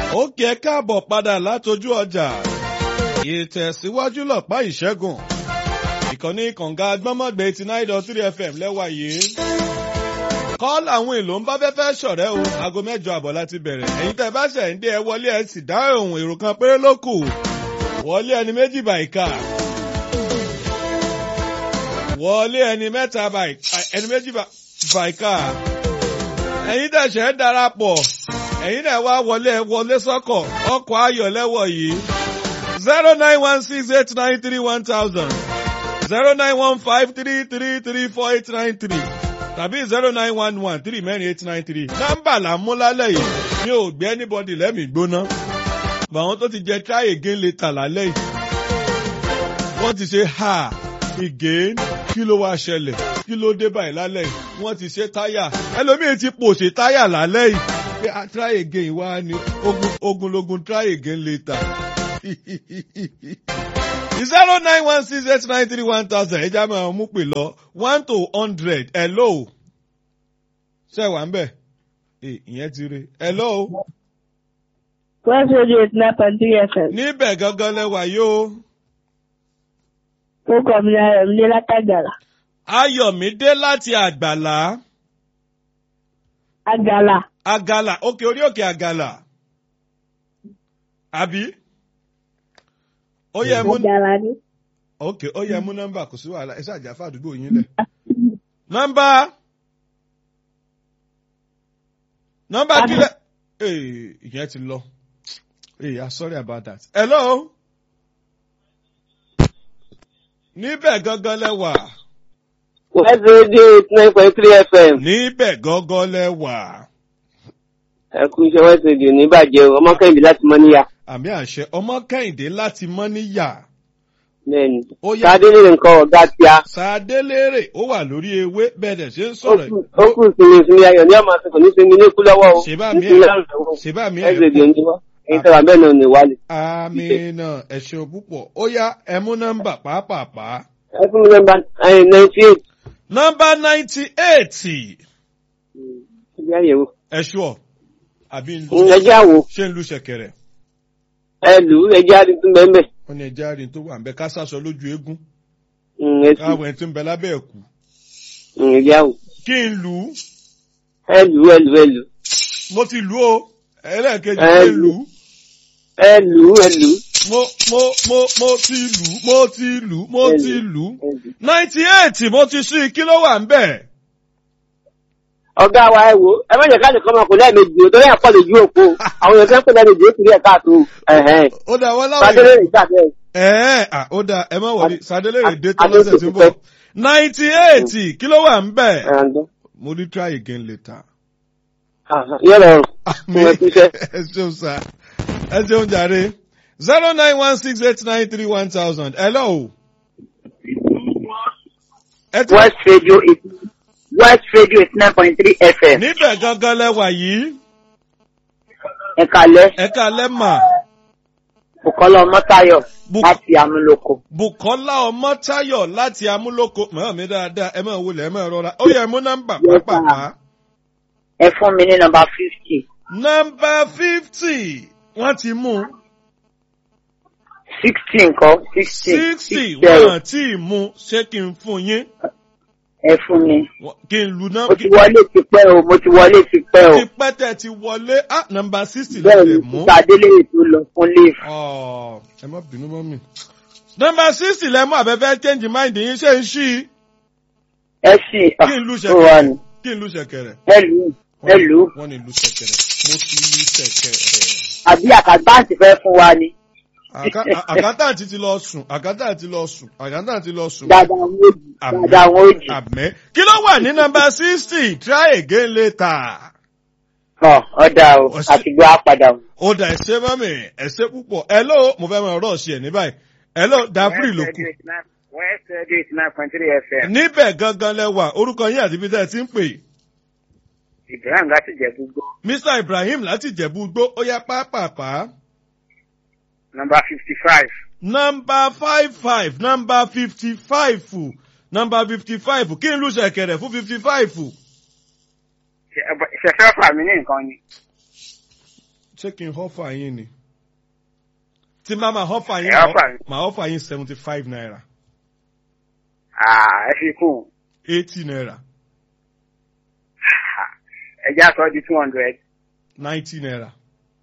ó kí ẹ káàbọ̀ padà látojú ọjà ìtẹ̀síwájú lọ̀pá ìṣẹ́gun ìkànnì kànga gbọ́mọ̀gbẹ́ eighty nine dot three fm lẹ́wà yìí kọ́ọ̀lù àwọn èlò ń bá fẹ́fẹ́ ṣọ̀rẹ́ o aago mẹ́jọ àbọ̀ láti bẹ̀rẹ̀ ẹ̀yin tẹ́ bá ṣẹ̀ ń dé ẹ wọlé ẹ sì dá ohun èrò kan péré ló kù wọlé ẹni méjì bàìkà wọlé ẹni mẹ́ta ẹni méjì bàìkà ẹ̀yin tẹ́ ṣẹ̀ ń darapọ̀ ẹ̀yin náà wá wọlé ẹ wọlé sọ́kọ̀ ọkọ̀ ayọ̀ lẹ́wọ̀ yìí zero nine one six eight nine three one thousand zero nine one five three three three four eight nine three tàbí zero nine one one three mẹ́rin eight nine three nọ́mbà là ń mú lálẹ́ yìí mi ò gbé anybody lẹ́mìí gbóná bàwọn tó ti jẹ try again later lálẹ́ yìí wọ́n ti ṣe ha again kí ló wá ṣẹlẹ̀ kí ló dé báyìí lálẹ́ yìí wọ́n ti ṣe táyà ẹlòmíì ti pòṣè táyà lálẹ́ yìí pé a try again wá ní ogun ogunlogun try again later zero nine one six eight nine three one thousand ẹja máa mú pè lọ one to hundred hello ṣe wà ń bẹ̀ ìyẹn ti re hello. West Radio eight nine point three FM. níbẹ̀ gangan lẹ́wà yóò. Ó kọ̀ mí Ayọ̀mídé látàgàlà. Ayọ̀mídé láti àgbàlá. Àgàlà. Àgàlà òkè orí òkè àgàlà. Àbí? Ó yẹ mú Àgàlà ni. ok ó yẹ mú nọ́mbà kò sí wàhálà ẹ ṣáàjà fàdúgbò yín lẹ̀. nọ́mbà nọ́mbà kílẹ̀ ee ìyẹn ti lọ ee i'm sorry about that. hello níbẹ̀ gangan lẹ́wà West Radio eight nine point three FM. níbẹ̀ gangan lẹ́wà Ẹ kú iṣẹ́ West Radio ní ìbàjẹ́ o, ọmọ kẹ́hìndé láti mọ́ níyà. àmì àṣẹ ọmọ kẹ́hìndé láti mọ́ níyà Bẹ́ẹ̀ni. Ó yá. Sáadé lè nǹkan ọ̀gá tí a. sàdélérè ó wà lórí ewé bẹ́ẹ̀ dẹ̀ ṣe ń Ó sọ̀rọ̀ kù ó kù sinmi sinmi ayọ̀ ní ọmọ àsìkò ní sinmi ní ikú lọ́wọ́ o. Ṣèbá mi ẹ̀- Nítorí àrùn ẹ̀wọ̀n. ṣèbá mi West ẹ̀ Radio ní wá. Èyí tẹ́wà bẹ́ẹ̀ náà ní wálé. Amina ẹ ṣeun púpọ̀. Ó yá ẹ mú nọ́mbà pàápàá. Ẹ fún mi nọ́mbà ninety eight. Nọ́mbà ninety eight. Ibi àyẹ̀wò. Ẹ ṣọ́ àbí ń lu Ẹjẹ́ àwò. ṣé ń lu ṣẹ̀kẹ̀rẹ̀? Ẹ lù ú ẹjẹ́ àdìtún bẹ́ẹ̀ Wọ́n ní ẹja rìn tó wà ń bẹ ká sàṣọ lójú eégún. bẹ́ẹ̀. Káwọn ẹni tó ń bẹ lábẹ́ ẹ̀kú. Ẹjẹ́ àwò. Kí n lù ú? Ẹ lù ú ẹ lù ú ẹ lù ú. Mo ti lù ú o. Ẹlẹ́ẹ̀kejì Ẹ ṣe lù. lù ú. Ẹ lù ú ẹ lù ú. Mo mo mo mo ti lù ú. Mo ti lù ú. Mo Ẹ ti lù. lù ú. Ẹ lù ú. Ninety eight mo ti ṣí kí ló wà ń bẹ̀? ọ̀gá wa ẹ wo ẹ má jẹ́ ká nìkan máa kó lẹ́ẹ̀mejì o torí àpọ̀ lè ju òpó àwọn èèyàn fẹ́ pé lẹ́ẹ̀mejì ó kiri ẹ̀ káàtó ẹ̀hẹ́n Ó dà wọ́n láwọn fàdéré rẹ̀ gbà bẹ́ẹ̀. Ẹ̀ẹ́ à ó dáa ẹ má wọlé Sàdélérè dé tó Adé lọ́sẹ̀ ti tí ń pẹ́. bọ̀. ninety eight kí ló wà ń bẹ̀? ẹ̀hẹ́n. Mo ní try again later. yóò rọrùn Àmì Mo ẹ kúṣẹ́. ẹ ṣeun sá ẹ ṣeun jàre zero nine one six eight nine three one thousand hello. Ẹ ti West Radio eight West Radio eight nine point three FM. níbẹ̀ gangan lẹ́wà yìí Ẹ̀kalẹ̀ ẹ̀ka lẹ́mà Bùkọ́lá Ọmọ́táyọ̀ Buk- láti Amúlòkó. Bùkọ́lá Ọmọ́táyọ̀ láti Amúlòkó mọ̀ mi dáadáa ẹ máa wọlé ẹ máa rọra ó yẹ mú nọ́mbà Yes, pàápàá. Ẹ fún mi ní nọmba fifty Nọ́mbà fifty wọ́n ti mú sixty nǹkan sixty sixty six zero. wọ́n ti mú ṣé kí n fún yín Ẹ fún mi. Wọ́n- kí n lu Mo ti nọ́mbà wọlé ti pẹ́ o, mo ti wọlé ti pẹ́ o. ti pẹ́tẹ́ ti wọlé ah nọ́mbà sixty Bẹ́ẹ̀ lè ni mú. Títà Adélèyè tó lọ fún leave. Ọ̀, ẹ má bínú mọ́ mi. nọ́mbà sixty lẹ́mú àbẹ́fẹ́ change mind yín ṣé ń ṣí Ẹ sì kí n lu ó wà ní. ṣẹ̀kẹ̀rẹ̀ kí n lu ṣẹ̀kẹ̀rẹ̀. Ẹ lù ú ẹ lù ú. wọ́n ní lu ṣẹ̀kẹ̀rẹ̀ mo ti lu ṣẹ̀kẹ̀rẹ̀. Àbí àkàgbáǹtì fẹ́ fún wa ni. Àká- à- àkátàǹtì ti lọ sùn àkátàǹtì lọ sùn àkátàǹtì ti lọ sùn. Dada àwọn òjì. Àmín. Dada àwọn òjì. àmẹ́ kí ló wà ní nọ́mbà sixty try again later. Ọ̀ ọ̀dà o, Ọ̀sẹ̀- àtìgbọ́ á padà o. ó dà ẹsẹ mọ́mì ẹsẹ púpọ̀ hello mo fẹ́ máa rọ̀ ṣe ẹ̀ ní báyìí hello dàfúrì ló kù. West Radio eight nine point three FM. níbẹ̀ gangan lẹ́wà orúkọ yín àti ibi tẹ́ ẹ ti ń pè. Ibrahim láti jẹ gbogbo. Mr Ibrahim láti Jẹ̀bú Igbó ó yá pápápá. Nọmba fifty five. nọ́mbà five five nọ́mbà fifty five nọ́mbà fifty five kí n lù ṣẹ̀kẹ̀rẹ̀ fún fifty five. Ṣẹ̀fẹ́ fà mí ní nǹkan ni. ṣé kí n họ́fà yín ni tí má máa họ́fà yín Ẹ offer mi. máa họ́fà yín seventy five naira Ah, ẹ fi kún un. eighty naira ẹja sọ di two hundred ninety naira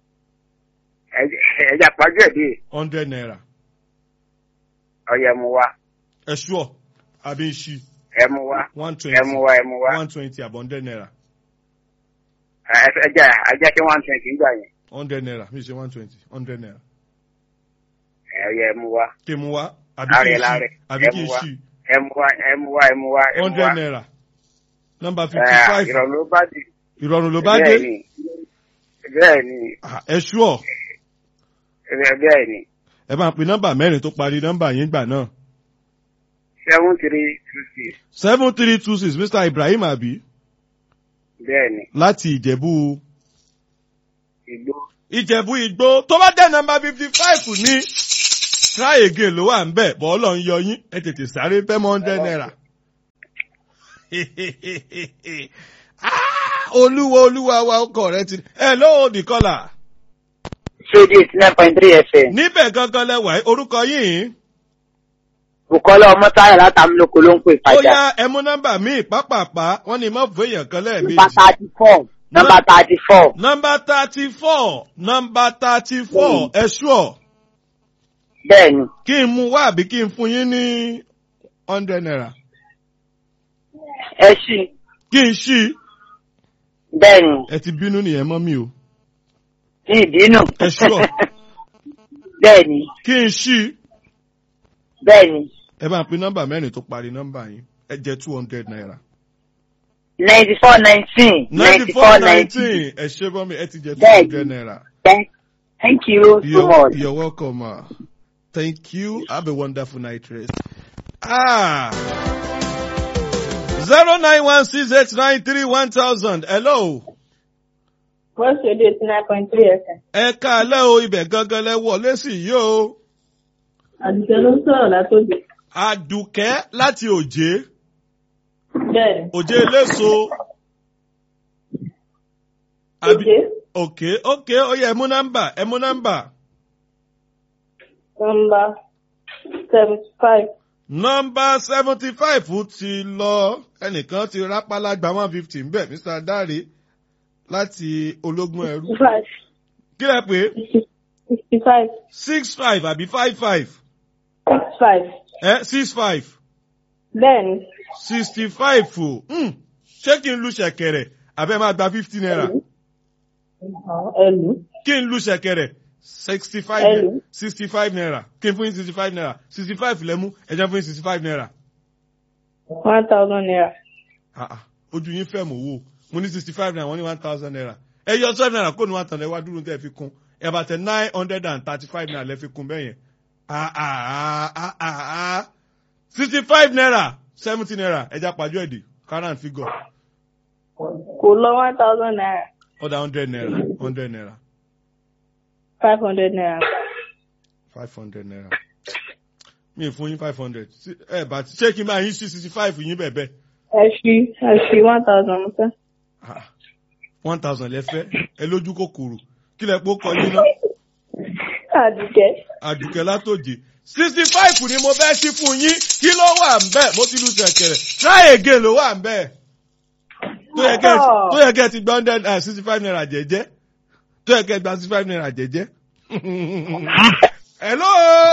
ẹja pàjọ ẹ̀ dé hundred naira ọyẹ mu wá ẹ ṣúọ̀ àbí ń ṣí ẹ mu wá one ẹ twenty mu wá ẹ mu wá one twenty àbọ̀ hundred naira Ẹ- ẹja ẹja kí one twenty gbà yẹn hundred naira mi ṣe one twenty hundred naira ẹ ọyẹ ẹ mu wá kí n mú wá àbí Láre, kí n ṣí láre. àbí Ẹ kí n mú wá. ṣí ẹ mu wá ẹ mu wá ẹ mu wá ẹ mu hundred wá naira nọ́mbà Ẹ, fifty five ìrọ̀rùn ló bá dé ìrọ̀rùn ló bá bẹ́ẹ̀ dé ni bẹ́ẹ̀ ni Ah, ẹ ṣúọ̀ bẹ́ẹ̀ bẹ́ẹ̀ ni ẹ bá ń pe nọ́mbà mẹ́rin tó parí nọ́mbà yín gbà náà seven three two six seven three two six mr ibrahim abi bẹ́ẹ̀ ni láti ìjẹ̀bú ìgbó ìjẹ̀bú igbó tó bá dé nọ́mbà fifty five ní try again ló wà ń bẹ̀ bọ́ọ̀lù ń yọ yín ẹ tètè sáré fẹ́ mọ́ hundred naira. Ah, olúwa olúwa wa ọkọ rẹ ti ẹ lóò dìkọlà Radio eighty nine point three FM. níbẹ̀ gangan lẹ́wà ẹ́, orúkọ yìí Bùkọ́lá Ọmọ́táyà látàmúlòkó ló ń pè ó padà. yá ẹmú nọ́mbà míì pápápá wọ́n ní mọ́ fún èèyàn kan Nọ́mbà lẹ́ẹ̀mejì. thirty four. Nọ́mbà thirty four. nọ́mbà thirty four nọ́mbà thirty four ẹ ṣúọ̀ Bẹ́ẹ̀ni. kí n mú wá àbí kí n fún yín ní hundred naira Ẹ ṣí. kí n ṣí Bẹ́ẹ̀ni. ẹ ti bínú nìyẹn mọ́ mi o Ní ìbínú. Ẹ ṣúọ̀. Bẹ́ẹ̀ni. kí n ṣí Bẹ́ẹ̀ni. ẹ bá ń pín nọ́mbà mẹ́rin tó parí nọ́mbà yín ẹ jẹ́ two hundred naira. ninety four nineteen. ninety four nineteen ẹ ṣe bọ́ mi ẹ ti jẹ́ two Bẹ́ẹ̀ni. hundred naira. Thank thank you so You're, much. you're welcome. Uh, thank you. Have a wonderful night rest. Ah. 09168931000. Hello. West Radio eighty nine point three FM. Ẹ káalẹ́ o, ibẹ̀ gangan lẹ wọlé sí yìí o. Àdùkẹ́ ló ń sọ̀rọ̀ látòjò. Àdùkẹ́ láti òjé. Bẹ́ẹ̀ni. Òjé eléso. Àbí- Òjé. Òkè òkè ó yẹ ẹ mú nọ́mbà ẹ mú nọ́mbà. Nọ́mbà seventy five. Nọ́mbà seventy five ti lọ. Ẹnìkan ti rápálá gba one fifty ń bẹ̀ Mr. Dare láti ológun ẹrú. Sixty five. Kí lẹ pé? Sixty five. six five àbí five five Six five. ẹ six five Bẹ́ẹ̀ni. sixty five o Hmm, ṣé kí n lu ṣẹ̀kẹ̀rẹ̀ àbẹ́ máa gba fifty naira Ẹlú. kí n lu ṣẹ̀kẹ̀rẹ̀ sixty five Hello. sixty five naira kí n fún yín sixty five naira sixty five lẹ́mú ẹ̀jẹ̀ fún yín sixty five naira One thousand naira. Ah, ah, ojú yín fẹ́ mọ̀ owó mo ní sixty five naira wọ́n ní one thousand naira ẹ yọ twelve naira kó ní one thousand naira wá dúró tẹ́ ẹ fi kún ẹ bá tẹ nine hundred and thirty five naira lẹ́ fi kún bẹ́ẹ̀ yẹn ah ah ah ah ah sixty five naira seventy naira ẹja pàjọ́ ẹ̀dì current figure Kò lọ one thousand naira. ọ̀dà hundred naira hundred naira Five hundred naira. five hundred naira mi ì fún yín five hundred ẹ bá ti ṣé kí n máa yín sí sixty five yín bẹ́ẹ̀ bẹ́ẹ̀ Ẹ ṣí ẹ ṣí one thousand mo fẹ́. Ah, one thousand lẹ́fẹ́ ẹ lójú kòkòrò kí lẹ pọ́ kọ yín náà. Àdùkẹ́. àdùkẹ́ látòjé sixty five ni mo fẹ́ sí fún yín kí ló wà ń bẹ̀ mo ti lu ṣẹ̀kẹ̀rẹ̀ try again ló wà ń bẹ̀ tó yẹ kẹ́ tó yẹ kẹ́ ti gba hundred and sixty five naira jẹ́jẹ́ tó yẹ kẹ́ gba sixty five naira jẹ́jẹ́. hello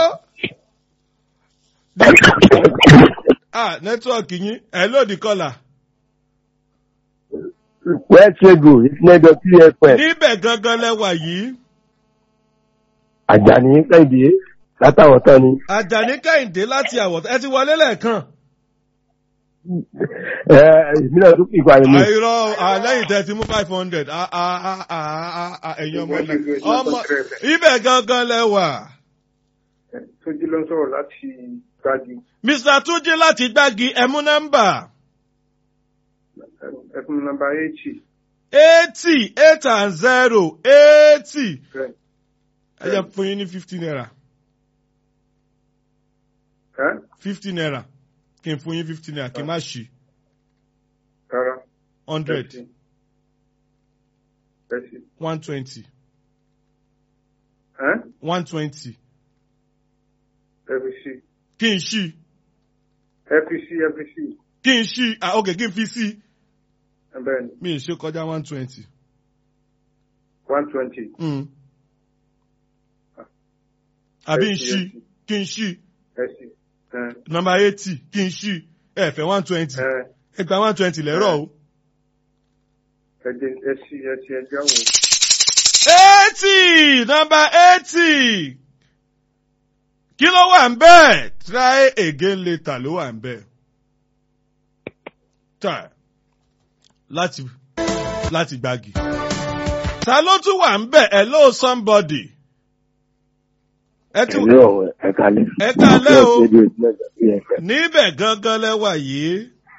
ah nẹ́tíwọ̀kì yín hello the caller West Radio ìpínlẹ̀ three FM níbẹ̀ gangan lẹ́wà yìí Àjàní Kẹ́hìndé látàwọn tán ni. Àjàní Kẹ́hìndé láti àwọ̀ ẹ ti wọlé lẹ́ẹ̀kan. Ẹ èmi náà tún ìgbà ni mi. àìrọ àlẹ́yìn tẹ́ ti mú five hundred ẹ̀yin ọmọ ilẹ̀ ọmọ ibẹ̀ gangan lẹ́wà. Tójú ló ń sọ̀rọ̀ láti gbági Mr. Túnjí láti gbági ẹmú nọ́mbà ẹkùn nọ́mbà eighty. eighty eight and zero eighty Bẹ́ẹ̀. ẹ jẹ́ fún yín ní fifty naira Ẹ́ fifty naira kí n fún yín fifty naira kí n má ṣí rárá. hundred Thirty. Thirty. one twenty Ẹ́n? one twenty ẹ fi sí kí n ṣí ẹ fi sí ẹ fi sí kí n ṣí ah ok kí n fi sí ẹ bẹ́ẹ̀ ni mi ì ṣe kọjá one twenty. one twenty. Mm. àbí n Ẹ sí, ṣí ẹ sí. kí n ṣí ẹ sí ẹ nọmba eighty kí n ṣí ẹ fẹ́ one twenty ẹ ẹ gba one twenty lẹ́rọ̀ o. ẹ jẹ ẹ sí ẹ sí ẹ jáwọ́. eighty nọmba eighty kí ló wà ń bẹ́ẹ̀ try again later ló wà ń bẹ́ẹ̀. try láti láti gbági. ta ló tún wà ń bẹ́ẹ̀ hello somebody. ẹ ti Ẹ̀lẹ́ ọ̀wẹ̀ ẹ̀ka lẹ́. Ẹ káalẹ́ o. West Radio eighty nine dot three FM. níbẹ̀ gangan lẹ́wà yìí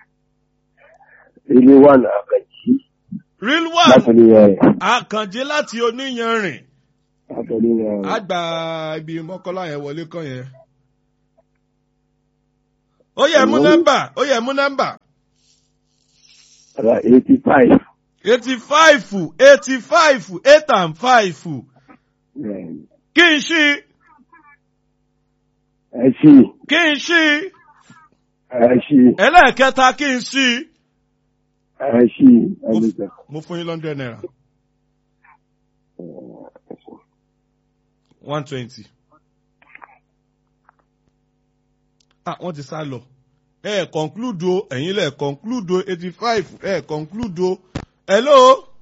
Ilé wà ní Àkànjí. real Láti one ní ẹ̀ àkànjé láti oníyanrìn láti ní ẹ̀ àgbà ibi mọ́kọ́lá yẹn wọlé kàn yẹn. ó yẹ mú Hello? nọ́mbà ó yẹ mú nọ́mbà eighty five. eighty five eighty five eight and five kí n ṣí Ẹ ṣí kí n ṣí ẹ ṣí ẹlẹ́ẹ̀kẹta kí n ṣí. ẹ ṣí ẹ lè tẹ̀. mo fún yín lọ́ndẹ̀ náírà one twenty. ah wọ́n ti sá lọ ẹ ẹ̀ conclude o ẹ̀yin lẹ̀ conclude o eighty five ẹ ẹ̀ conclude o hello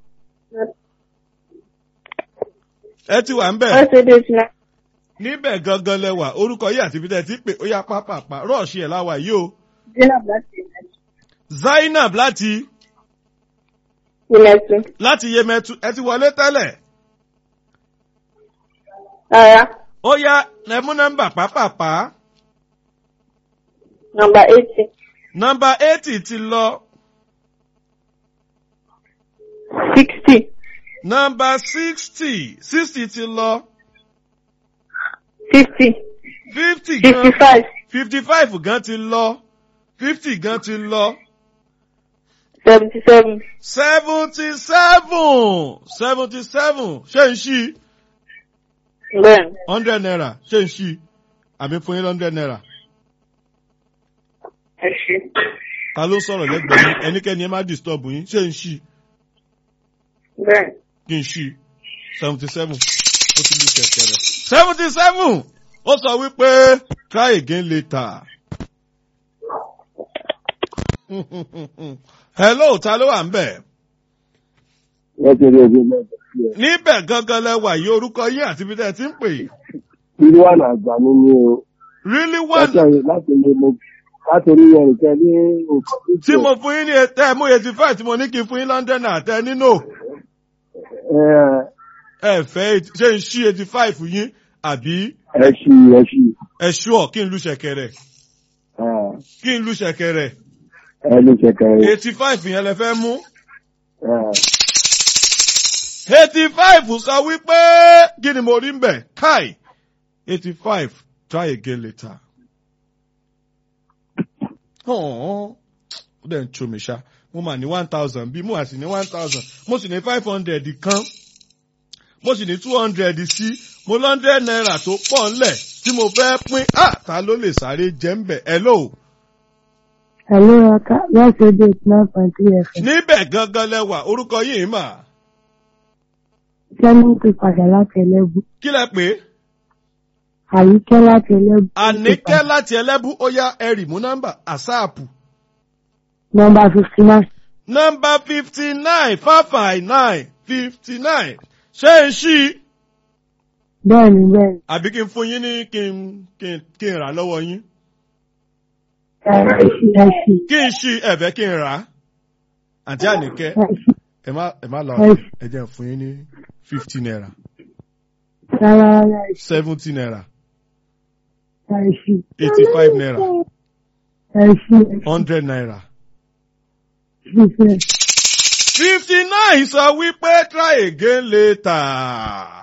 ẹ ti wà ń bẹ̀ West Radio eighty nine. níbẹ̀ gangan lẹ́wà orúkọ yìí àti bíi ti pè ó yá pápápá rọ́ọ̀ṣì ẹ̀ láwà yìí o Zainab láti Ìmẹ̀tù. zainab láti Ìmẹ̀tù. láti yemẹtu ẹ ti wọlé tẹ́lẹ̀ Rárá. ó yá ẹ mú nọ́mbà pápápá Nọmba eighty. nọ́mbà eighty ti lọ Sixty. nọ́mbà sixty sixty ti lọ Fifty. fifty Fifty gan five. fifty five gan ti lọ fifty gan ti lọ Seventy seven. seventy seven seventy seven ṣé n ṣí Bẹ́ẹ̀ni. hundred naira ṣé n ṣí àmì fún yín hundred naira Ẹ ṣe. ta ló sọ̀rọ̀ lẹ́gbẹ̀ẹ́ yín ẹnikẹ́ni ẹ má disturb yín ṣé n ṣí Bẹ́ẹ̀ni. kí n ṣí seventy seven ó ti lù kẹ̀kẹ́ rẹ̀ seventy seven ó sọ wípé try again later. hello ta ló wà ń bẹ̀? West Radio eighty nine dot three FM. níbẹ̀ gangan lẹ́wà yìí orúkọ yín àti ibi tẹ́ ẹ ti ń pè. Ilé wà ní àgbà nínú o. really Láti one ẹ̀yìn láti ní mo láti ní ẹ̀ nìkan ní nǹkan tí mo fún yín ní tẹ́ ẹ mú eighty five tí mo ní kí n fún yín london náà tẹ́ ẹ nínú Ẹ ẹ fẹ́ ṣé n ṣí eighty five yín àbí ẹ ṣí ẹ ṣí ẹ ṣúọ̀ kí n lu ṣẹ̀kẹ̀rẹ̀ ẹ kí n lu ṣẹ̀kẹ̀rẹ̀ ẹ lè ṣẹ̀kẹ̀ eighty five yẹn lẹ fẹ́ mú. ẹ. eighty five sọ wípé kí ni mo rí ń bẹ̀ káì eighty five try again later. ó dẹ̀ ń tso mi ṣá mo mà ní one thousand bí mo àti ní one thousand mo sì ní five hundred kan mo sì ní two hundred sí mo lọ́ndẹ̀ náírà tó pọ̀ ńlẹ̀ tí mo fẹ́ pín ah ta ló lè sáré jẹ́ ń bẹ̀ hello. Hello, Aka. West Radio eighty nine point three FM. níbẹ̀ gangan lẹ́wà orúkọ yìí mà Sẹ́ni ti padà láti ẹlẹ́bù. kí lẹ pé Àyíkẹ́ láti ẹlẹ́bù. àníkẹ́ láti ẹlẹ́bú ó yá ẹ̀rì mú nọ́mbà àsáàpù. Nọmba fifty nine. nọ́mbà fifty nine five five nine fifty nine ṣé n ṣí Bẹ́ẹ̀ni bẹ́ẹ̀ni. àbí kí n fún yín ní kí n kí n kí n rà lọ́wọ́ yín Ẹ ṣí ẹ ṣí. kí n ṣí ẹ̀fẹ́ kí n rà á àǹtí àníkẹ́ Ẹ ṣí. ẹ má ẹ má lọ Ẹ ṣí. ẹ jẹ́ n fún yín ní fifty naira Rárá rárá ẹ ṣí. seventy naira Ẹ ṣí. eighty five naira Ẹ ṣí ẹ ṣí. hundred naira. Ṣí ṣe. fifty nine sọ wípé try again later.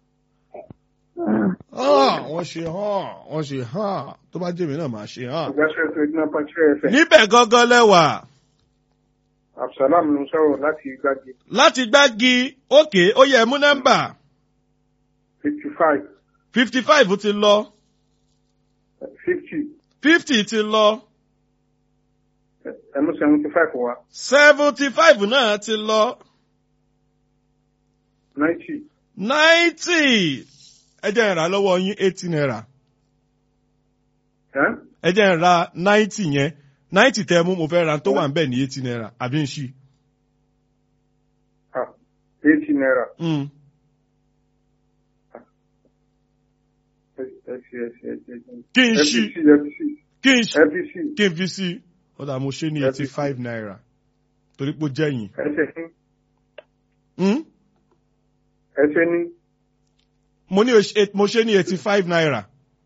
Ah, wọ́n ṣe hàn wọ́n ṣe hàn tó bá jẹ́ mi náà máa ṣe hàn. West Radio eighty nine point three FM. níbẹ̀ gangan lẹ́wà Absalam ló ń sọ̀rọ̀ láti Gbági. láti gbági òkè ó yẹ mú nọ́mbà fifty five fifty five ti lọ fifty fifty ti lọ ẹ mú seventy five wá seventy five náà ti lọ ninety ninety ẹ jẹ́ n rà lọ́wọ́ yín eighty naira ẹ́ ẹ jẹ́ n ra ninety yẹn ninety tẹ́ mú mo fẹ́ ra tó wà ń bẹ̀ ní eighty naira àbí n ṣí. ah eighty naira Mm. ẹ ẹ ṣe ẹ ṣe ẹ ṣe ẹ ṣe. kí n ṣí FBC FBC kí n ṣí FBC kí n fi sí ọ̀dà mo ṣe ní eighty five naira torí pé ó jẹ́yìn. ẹ ṣe ní Mm? ẹ ṣe ní mo ní o ṣe- mo ṣe ní eighty five naira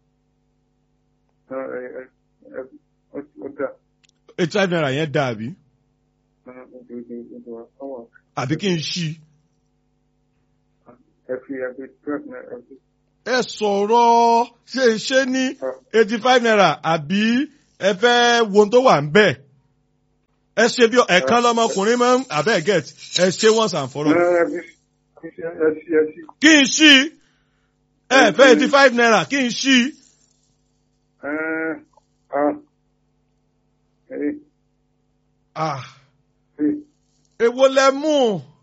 ẹ ẹ ẹ ẹ ó dà eighty five naira yẹn dà àbí ẹ ẹ ẹ ẹ ẹ ọwọ́ àbí kí n ṣí. ẹ fi ẹ fi twelve naira ẹ fi ẹ sọ̀rọ̀ ṣe ṣe ní eighty five naira àbí ẹ fẹ́ wo ohun tó wà ń bẹ̀. ẹ ṣe bí ẹ̀kan lọmọkùnrin máa ń abẹ́ get ẹ ṣe once and for all. ẹ fi ẹ fi ẹ fi ẹ fi kí n ṣí ẹ fẹ́ eighty five naira kí n ṣí. ẹ ah ẹ Ah, ẹ èwo lẹ mú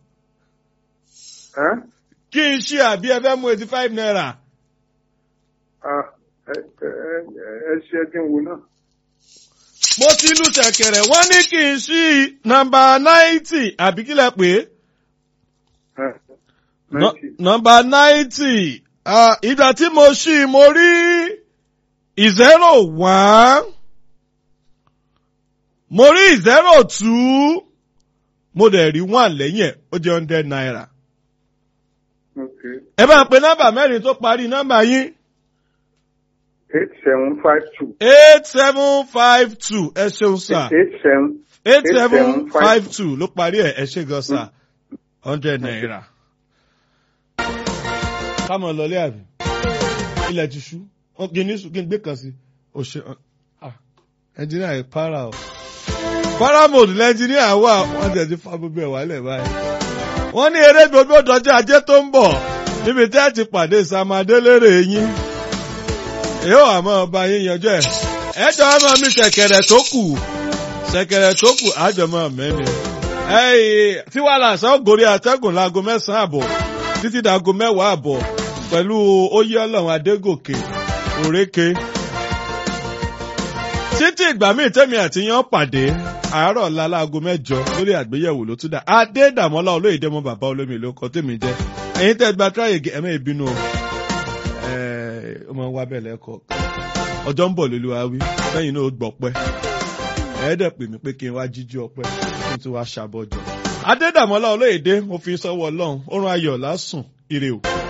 ẹ kí n ṣí àbí ẹ fẹ́ mú eighty five naira. ah ẹ ẹ ẹ ṣe ẹ dín wò náà. mo ti lu ṣẹ̀kẹ̀rẹ̀ wọ́n ní kí n ṣí nọ́mbà ninety àbí kílẹ̀ pé. ẹ Nọ- ninety nọmba ninety ìgbà tí mo ṣí i, mo rí zero one mo rí zero two mo dẹ̀ rí one lẹ́yìn ẹ̀ ó jẹ́ hundred naira. okay ẹ bá ń pe nọ́mbà mẹ́rin tó parí nọ́mbà yín eight seven five two eight seven five two ẹ ṣeun sà eight seven eight seven five 8752. two ló parí ẹ̀ ẹ ṣe gan sà hundred naira. kámọ̀ lọlé àbí ilẹ̀ ti ṣú wọn kì í ní sùn kí n gbé kan sí o ṣe ah ẹnjìníà yìí para o paramount lẹ́njìníà wà wọ́n ti ẹ̀ ti fa gbogbo ẹ̀ wálẹ̀ báyìí. wọ́n ní eré gbogbo dọjọ́ ajé tó ń bọ̀ níbi tí ẹ ti pàdé samadélérè yín èyí ò àmọ́ ọba yín yanjú ẹ̀ ẹ jọ ọmọ mi ṣẹ̀kẹ̀rẹ̀ tó kù ṣẹ̀kẹ̀rẹ̀ tó kù àjọmọ́ mẹ́ni. ẹ̀yìn tí wàá là sọ gòrí àtẹ́gùn láago mẹ́sàn-án àbọ̀ títí dàgò mẹ́wàá àbọ̀ pẹ̀lú oyè ọlọ́run adégòkè òrékè. títí ìgbà míì tẹ́mi àti yan pàdé àárọ̀ ọ̀la láago mẹ́jọ lórí àgbéyẹ̀wò ló tún dà adédàmọ́lá olóyèdè mọ́ bàbá olómi ló kọ́ tèmi jẹ́ ẹ̀yin tẹ́ gba tíráyè ẹ̀mẹ́ ìbínú o ẹ̀ ọmọ wa bẹ̀ lẹ́kọ̀ọ́ ọjọ́ ń bọ̀ lóluwa wí lẹ́yìn náà ó gbọ̀pẹ́ ẹ̀ẹ́dẹ̀ pè mí pé kí n wá jíjí ọpẹ́ kí n tún wá ṣàbọ̀jọ. adédàmọ́lá olóyèdè mo fi sọ́wọ́ ọlọ́run ó rán ayọ̀ lásùn ire o.